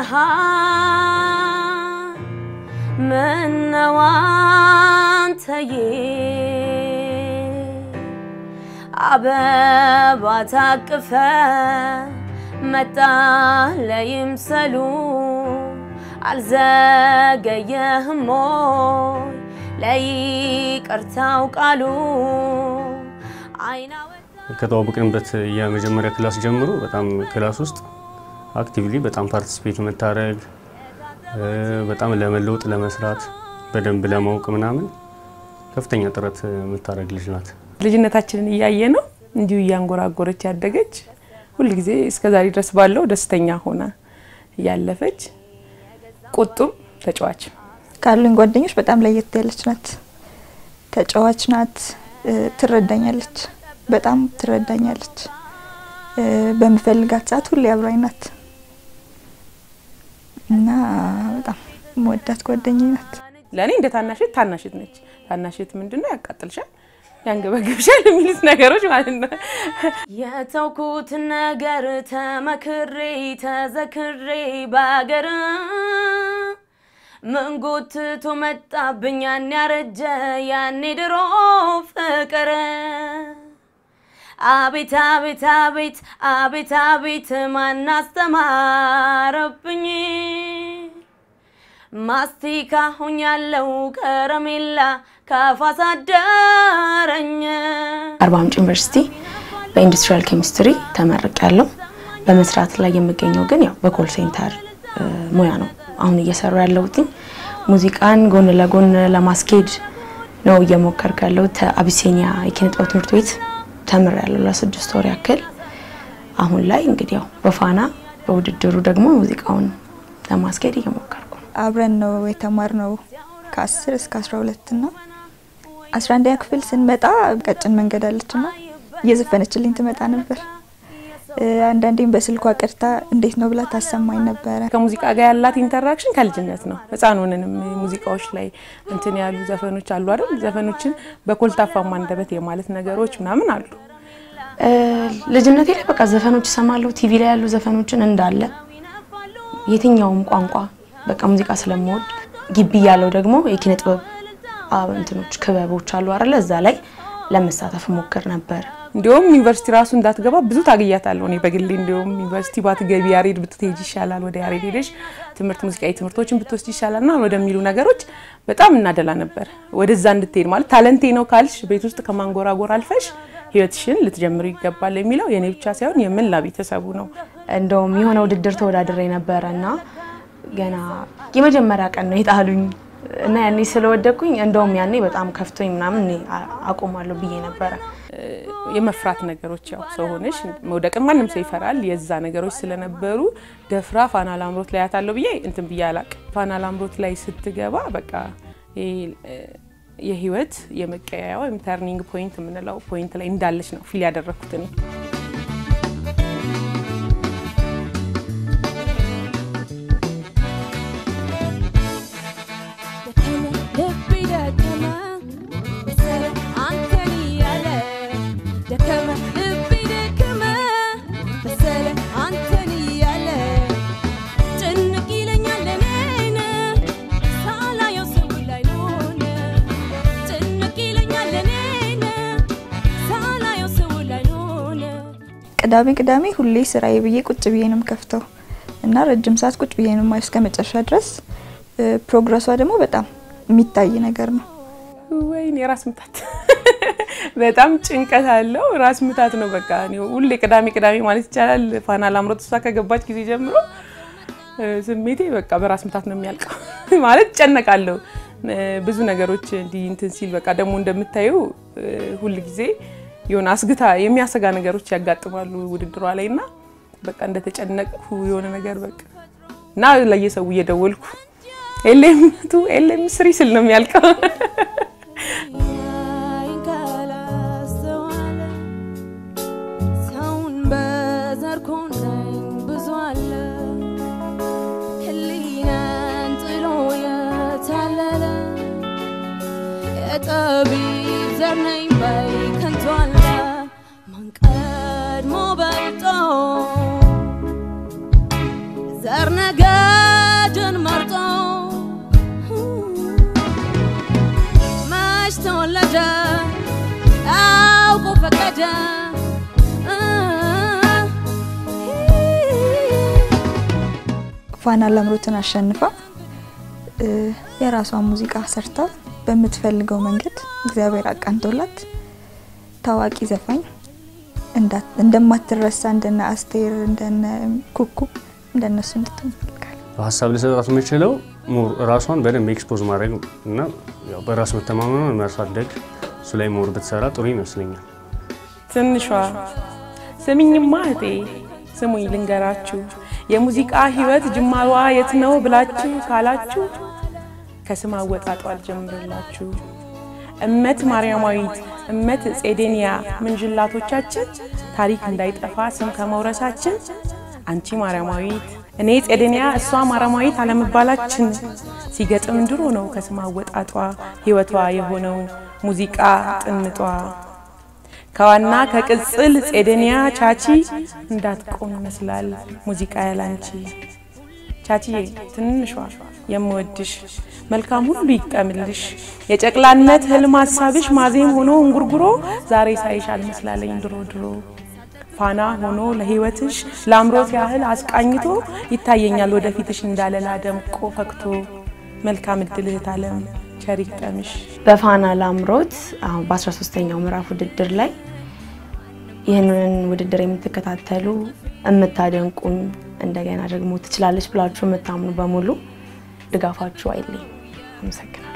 ሆነሃል ምነው አንተዬ አበባ ታቅፈ መጣ ለይምሰሉ አልዘገየህም ሞይ ለይቅርታው ቃሉ አይና ከተዋወቅንበት የመጀመሪያ ክላስ ጀምሮ በጣም ክላስ ውስጥ አክቲቭሊ በጣም ፓርቲስፔት የምታደርግ በጣም ለመለወጥ ለመስራት በደንብ ለማወቅ ምናምን ከፍተኛ ጥረት የምታደርግ ልጅ ናት። ልጅነታችንን እያየ ነው እንዲሁ እያንጎራጎረች ያደገች ሁልጊዜ እስከዛሬ ድረስ ባለው ደስተኛ ሆና እያለፈች ቁጡም ተጫዋች ካሉኝ ጓደኞች በጣም ለየት ያለች ናት። ተጫዋች ናት። ትረዳኛለች፣ በጣም ትረዳኛለች። በምፈልጋት ሰዓት ሁሌ አብራኝ ናት እና በጣም መወዳት ጓደኛዬ ናት። ለእኔ እንደ ታናሽት ታናሽት ነች። ታናሽት ምንድነው ያቃጥልሻል፣ ያንገበግብሻል የሚሉት ነገሮች ማለት ነው። የተውኩት ነገር ተመክሬ ተዘክሬ በአገር ምን ጎትቶ መጣብኝ ያን ያረጀ ያኔ ድሮ ፍቅር አቤት አቤት አቤት አቤት አቤት ማን አስተማረብኝ ማስቲካ ሆኛለው ከረሜላ ካፋሳደረኝ አርባ ምንጭ ዩኒቨርሲቲ በኢንዱስትሪያል ኬሚስትሪ ተመርቅ ያለው በመስራት ላይ የምገኘው ግን ያው በኮል ሴንተር ሙያ ነው። አሁን እየሰሩ ያለሁት ሙዚቃን ጎን ለጎን ለማስኬድ ነው እየሞከርኩ ያለሁት። አቢሲኒያ የኪነ ጥበብ ትምህርት ቤት ተምር ያለው ለስድስት ወር ያክል። አሁን ላይ እንግዲህ ያው በፋና በውድድሩ ደግሞ ሙዚቃውን ለማስኬድ እየሞከርኩ ነው። አብረን ነው የተማርነው ከአስር እስከ አስራ ሁለት ና አስራ አንደኛ ክፍል ስንመጣ ቀጭን መንገድ አለች ና እየዘፈነችልኝ ትመጣ ነበር። አንዳንዴም በስልኳ ቀድታ እንዴት ነው ብላ ታሰማኝ ነበረ። ከሙዚቃ ጋር ያላት ኢንተራክሽን ከልጅነት ነው። ህፃን ሆነንም ሙዚቃዎች ላይ እንትን ያሉ ዘፈኖች አሉ አይደል? ዘፈኖችን በኮልታፋማ አንደበት የማለት ነገሮች ምናምን አሉ። ልጅነቴ ላይ በቃ ዘፈኖች እሰማለሁ። ቲቪ ላይ ያሉ ዘፈኖችን እንዳለ የትኛውም ቋንቋ በቃ ሙዚቃ ስለምወድ ግቢ ያለው ደግሞ የኪነ ጥበብ እንትኖች ክበቦች አሉ አይደለ? እዛ ላይ ለመሳተፍ ሞክር ነበር። እንዲሁም ዩኒቨርሲቲ ራሱ እንዳትገባ ብዙ ታግያታለሁ እኔ በግሌ። እንዲሁም ዩኒቨርሲቲ ባትገቢ ያሬድ ብትሄጅ ይሻላል፣ ወደ ያሬድ ሄደሽ ትምህርት ሙዚቃዊ ትምህርቶችን ብትወስድ ይሻላል ና ወደሚሉ ነገሮች በጣም እናደላ ነበር። ወደዛ እንድትሄድ ማለት ታለንቴ ነው ካልሽ ቤት ውስጥ ከማንጎራጎር አልፈሽ ህይወትሽን ልትጀምሩ ይገባል የሚለው የእኔ ብቻ ሳይሆን የመላ ቤተሰቡ ነው። እንደውም የሆነ ውድድር ተወዳድሬ ነበረ እና ገና የመጀመሪያ ቀን ነው የጣሉኝ እና ያኔ ስለወደኩኝ እንደውም ያኔ በጣም ከፍቶኝ ምናምን እኔ አቆማለሁ ብዬ ነበረ። የመፍራት ነገሮች ያው ሰው ሆነሽ መውደቅን ማንም ሰው ይፈራል። የዛ ነገሮች ስለነበሩ ደፍራ ፋና ላምሮት ላይ ያታለው ብዬ እንትን ብዬ አላቅም። ፋና ላምሮት ላይ ስትገባ በቃ የህይወት የመቀያያ ወይም ተርኒንግ ፖይንት የምንለው ፖይንት ላይ እንዳለች ነው ፊል ያደረግኩት እኔ። ቅዳሜ ቅዳሜ ሁሌ ስራዬ ብዬ ቁጭ ብዬ ነው የምከፍተው እና ረጅም ሰዓት ቁጭ ብዬ ነው የማየው እስከ መጨረሻ ድረስ። ፕሮግረሷ ደግሞ በጣም የሚታይ ነገር ነው። ወይኔ ራስ ምታት በጣም ጭንቀት አለው። ራስ ምታት ነው በቃ ሁሌ ቅዳሜ ቅዳሜ ማለት ይቻላል። ፋና ላምሮት እሷ ከገባች ጊዜ ጀምሮ ስሜቴ በቃ በራስ ምታት ነው የሚያልቀው ማለት ጨነቃለሁ። ብዙ ነገሮች እንዲህ እንትን ሲል በቃ ደግሞ እንደምታዩ ሁል ጊዜ የሆነ አስግታ የሚያሰጋ ነገሮች ያጋጥማሉ ውድድሯ ላይ እና በቃ እንደተጨነቅኩ የሆነ ነገር በቃ እና ለየሰው እየደወልኩ ኤሌም ቱ ኤሌም ስሪ ስል ነው የሚያልቀው። ሰውን በዘር ኮነኝ ብዙ አለ ህሊናን ጥሎ የታለለ የጠቢብ ዘር ነኝ ባይ ከንቱ አለ ማን ቀድሞ በልጦ ዘር ነገር መንገድ መርጦ መች ተወለደ አውቆ ፈቀደ ፋና ላምሮትን አሸንፋ እ፣ የራሷን ሙዚቃ ሰርታ በምትፈልገው መንገድ እግዚአብሔር አቃንቶላት ታዋቂ ዘፋኝ እንዳ- እንደማትረሳ እንደነ አስቴር እንደነ ኩኩ እንደነሱ እንድትሆን እፈልጋለሁ። ሀሳብ ልሰጣት የምችለው ሞር ራሷን በደንብ ኤክስፖዝ ማድረግ እና ያው በራስ መተማመኗን ማሳደግ እሱ ላይ ሞር ብትሰራ ጥሩ ይመስለኛል። ትንሿ ስሚኝማ እህቴ ስሙኝ ልንገራችሁ፣ የሙዚቃ ህይወት ጅማሯ የት ነው ብላችሁ ካላችሁ ከስም አወጣጧ አልጀምርላችሁ። እመት ማርያማዊት፣ እመት ጼዴንያ ምንጅላቶቻችን ታሪክ እንዳይጠፋ ስም ከመውረሳችን አንቺ ማርያማዊት እኔ ጼዴንያ እሷ ማርያማዊት አለመባላችን ሲገጥም ድሮ ነው ከስም አወጣጧ ህይወቷ የሆነው ሙዚቃ ጥንጧ ከዋና ከቅጽል ጼዴንያ ቻቺ እንዳትቆም ይመስላል ሙዚቃ ያላንቺ። ቻቺዬ ትንሿ የምወድሽ መልካም ሁሉ ይግጠምልሽ። የጨቅላነት ህልም ሀሳብሽ ማዜም ሆኖ እንጉርጉሮ ዛሬ ሳይሽ አልመስላለኝ ድሮ ድሮ ፋና ሆኖ ለህይወትሽ ለአምሮት ያህል አስቃኝቶ ይታየኛል ወደፊትሽ እንዳለላ ደምቆ ፈክቶ። መልካም እድል እህት አለም ቸር ይግጠምሽ። በፋና ላምሮት አሁን በ13ኛው ምዕራፍ ውድድር ላይ ይህንን ውድድር የምትከታተሉ የምታደንቁኝ እንደገና ደግሞ ትችላለች ብላችሁ የምታምኑ በሙሉ ድጋፋችሁ አይለኝ። አመሰግናለሁ።